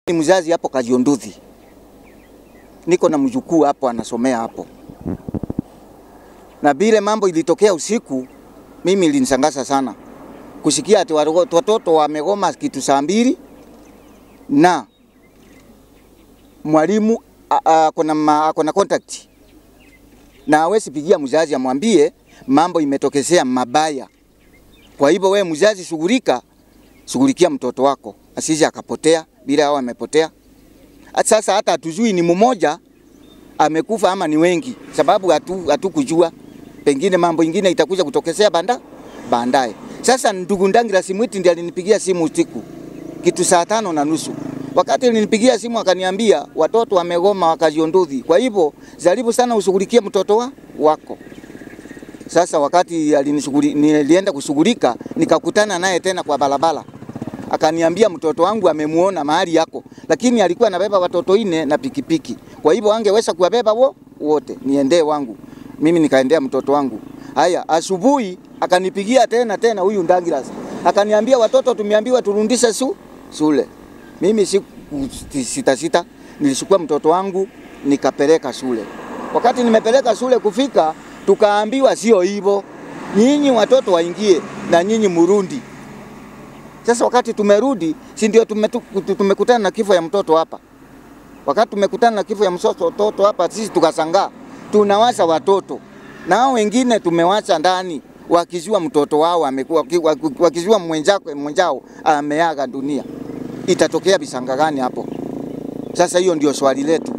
Ni mzazi hapo Kajionduthi, niko na mjukuu hapo anasomea hapo, na vile mambo ilitokea usiku, mimi ilinishangaza sana kusikia ati watoto wamegoma kitu saa mbili na mwalimu ako na contact na hawezi pigia mzazi amwambie mambo imetokezea mabaya. Kwa hivyo we mzazi, shughulika, shughulikia mtoto wako asije akapotea bila hao amepotea. Sasa hata hatujui ni mmoja amekufa ama ni wengi, sababu hatu hatukujua, pengine mambo ingine itakuja kutokezea banda baadaye. Sasa ndugu Ndangira Simwiti ndiye alinipigia simu usiku kitu saa tano na nusu. Wakati alinipigia simu akaniambia watoto wamegoma wakajiondozi, kwa hivyo jaribu sana ushughulikie mtoto wa wako. Sasa wakati alinishughuli nilienda kushughulika, nikakutana naye tena kwa barabara, akaniambia mtoto wangu amemuona mahali yako, lakini alikuwa anabeba watoto ine na pikipiki, kwa hivyo angeweza kuwabeba wo wote, niendee wangu mimi, nikaendea mtoto wangu. Haya, asubuhi akanipigia tena tena huyu Ndangiras akaniambia watoto tumeambiwa turundishe su shule. Mimi siku sita sita nilichukua mtoto wangu nikapeleka shule. Wakati nimepeleka shule kufika, tukaambiwa sio hivyo, nyinyi watoto waingie na nyinyi murundi. Sasa wakati tumerudi, si ndio tumekutana na kifo ya mtoto hapa. Wakati tumekutana na kifo ya mtoto hapa, sisi tukasangaa, tunawasa watoto na hao wengine tumewacha ndani wakijua mtoto wao amekuwa wakijua mwenzako mwenzao ameaga dunia. Itatokea visanga gani hapo? Sasa hiyo ndio swali letu.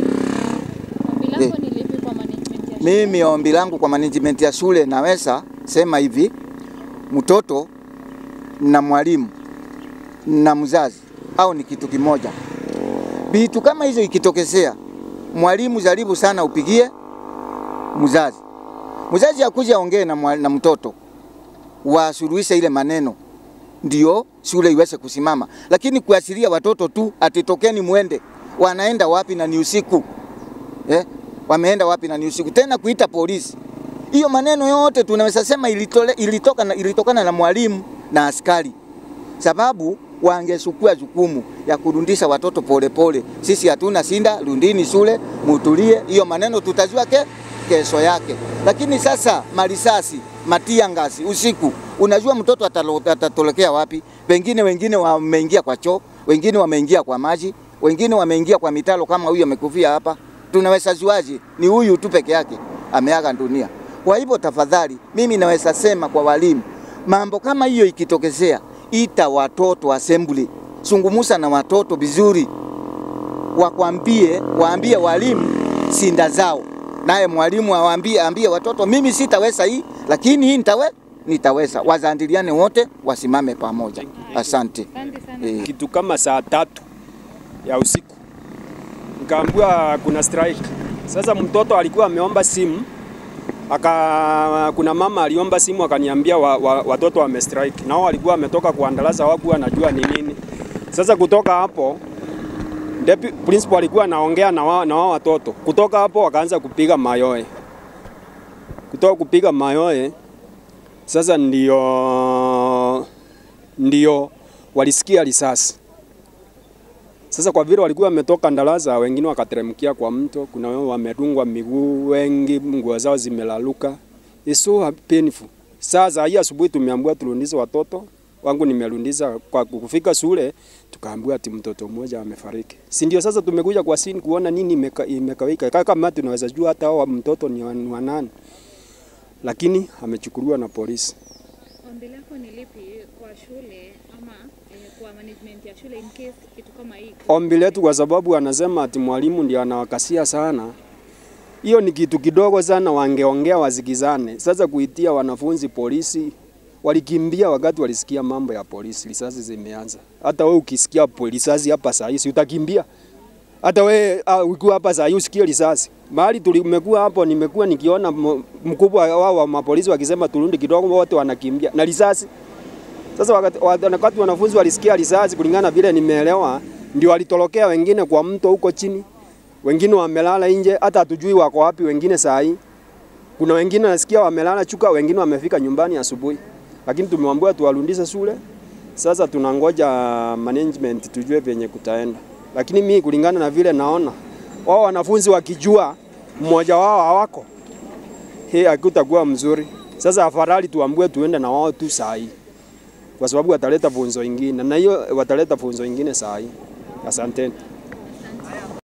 Ombi lako ni lipi kwa management ya shule? Mimi ombi langu kwa management ya shule naweza sema hivi, mtoto na mwalimu na mzazi au ni kitu kimoja. Vitu kama hizo ikitokezea, mwalimu jaribu sana upigie mzazi mzazi akuja aongee na, mwa- na mtoto wasuluhishe ile maneno, ndio shule iweze kusimama. Lakini kuasiria watoto tu atitokeni mwende, wanaenda wapi na ni usiku eh? Wameenda wapi na ni usiku tena, kuita polisi. Hiyo maneno yote tunaweza sema ilitole, ilitoka na, ilitokana na mwalimu na askari, sababu wangesukua jukumu ya kurundisha watoto polepole pole. Sisi hatuna sinda, rundini shule, mutulie. Hiyo maneno tutajua ke kesho yake. Lakini sasa marisasi, matia ngasi usiku, unajua mtoto atalo- atatolekea wapi? Pengine wengine wameingia kwa choo, wengine wameingia kwa maji, wengine wameingia kwa mitalo kama huyu amekufia hapa. Tunaweza juaje? Ni huyu tu peke yake ameaga dunia. Kwa hivyo tafadhali, mimi naweza sema kwa walimu, mambo kama hiyo ikitokezea, ita watoto assembly, zungumuza na watoto vizuri, wakwambie, waambie walimu sinda zao, naye mwalimu awaambie, ambie watoto, mimi sitaweza hii, lakini hii nitawe nitaweza. Wazandiliane wote, wasimame pamoja. Asante. Asante sana. Eh. kitu kama saa tatu ya usiku nikaambiwa kuna strike. Sasa mtoto alikuwa ameomba simu aka, kuna mama aliomba simu akaniambia wa, wa, watoto wame strike, nao walikuwa wametoka kuandalaza, hawakuwa najua ni nini. Sasa kutoka hapo Depi, principal alikuwa anaongea na wao na wao watoto. Kutoka hapo wakaanza kupiga mayoe, kutoka kupiga mayoe sasa ndio ndio walisikia risasi. Sasa kwa vile walikuwa wametoka Ndalaza, wengine wakateremkia kwa mto, kuna wao wamerungwa miguu, wengi nguo zao zimelaluka. It's so painful. Sasa hii asubuhi tumeambiwa turundize watoto wangu, nimerundiza kwa kufika shule, tukaambiwa ati mtoto mmoja amefariki. Si ndio? Sasa tumekuja kwa scene kuona nini imeka, imekawika. Kaka kama tunaweza jua hata hao mtoto ni wa ni wa nani, lakini amechukuliwa na polisi. Ombi lako ni lipi kwa shule ama eh, kwa management ya shule in case kitu kama hii ombi letu kwa sababu anasema ati mwalimu ndio anawakasia sana. Hiyo ni kitu kidogo sana, wangeongea wasikizane. Sasa kuitia wanafunzi polisi, walikimbia wakati walisikia mambo ya polisi, risasi zimeanza. Hata wewe ukisikia po- risasi hapa saa hii si utakimbia? Hata wewe uh, ukiwa hapa saa hii usikie risasi. Mahali tulimekuwa hapo, nimekuwa nikiona m- mkubwa wao wa mapolisi wakisema turundi kidogo, wote wanakimbia na risasi. Sasa wakati, wakati wanafunzi walisikia risasi, kulingana na vile nimeelewa, ndio walitorokea wengine kwa mto huko chini, wengine wamelala nje, hata hatujui wako wapi wengine saa hii. Kuna wengine nasikia wamelala chuka, wengine wamefika nyumbani asubuhi, lakini tumewambiwa tuwarudishe shule. Sasa tunangoja management tujue venye kutaenda. lakini mi kulingana na vile naona wao wanafunzi wakijua mmoja wao hawako, hii hakutakuwa mzuri. Sasa afadhali tuambue tuende na wao tu saa hii, kwa sababu wataleta funzo ingine, na hiyo wataleta funzo ingine saa hii. Asanteni.